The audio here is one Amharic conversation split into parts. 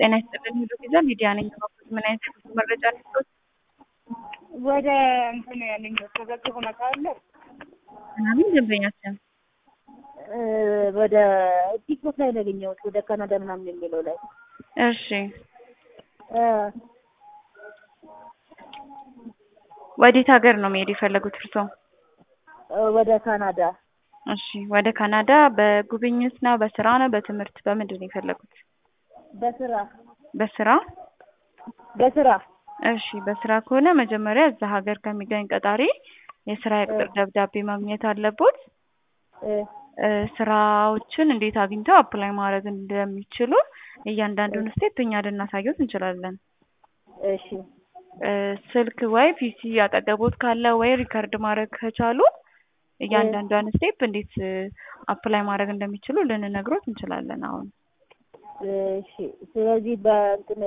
ጤና ይስጥልኝ ሄሎ ቪዛ ሚዲያ ነኝ። እባክዎት ምን አይነት የጉዞ መረጃ ልስጥዎት? ወደ እንትን ያለኝ ተዘግቦ መቃለ ምናምን ደንበኛችን ወደ ቲክቶክ ላይ ነው ያገኘሁት። ወደ ካናዳ ምናምን የሚለው ላይ እሺ ወዴት ሀገር ነው መሄድ የፈለጉት እርስዎ? ወደ ካናዳ እሺ ወደ ካናዳ በጉብኝት ነው በስራ ነው በትምህርት በምንድን ነው የፈለጉት? በስራ በስራ በስራ እሺ በስራ ከሆነ መጀመሪያ እዛ ሀገር ከሚገኝ ቀጣሪ የስራ የቅጥር ደብዳቤ ማግኘት አለቦት። እ ስራዎችን እንዴት አግኝተው አፕላይ ማድረግ እንደሚችሉ እያንዳንዱን ስቴፕ እኛ ልናሳየዎት እንችላለን። እሺ እ ስልክ ወይ ፒሲ አጠገቦት ካለ ወይ ሪከርድ ማድረግ ከቻሉ እያንዳንዷን ስቴፕ እንዴት አፕላይ ማድረግ እንደሚችሉ ልንነግሮት እንችላለን አሁን። እሺ ስለዚህ በእንትን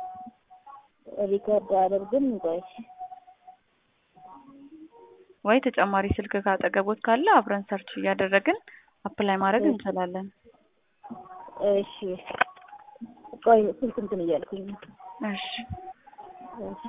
ሪከርድ አደርግም ቆይ ወይ ተጨማሪ ስልክ ካጠገቦት ካለ አብረን ሰርች እያደረግን አፕላይ ማድረግ እንችላለን። እሺ ቆይ ስልክ እንትን እያልኩኝ ነው። እሺ እሺ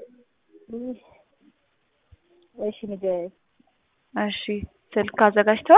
እሺ ንገረኝ። እሺ ስልክ አዘጋጅተዋል?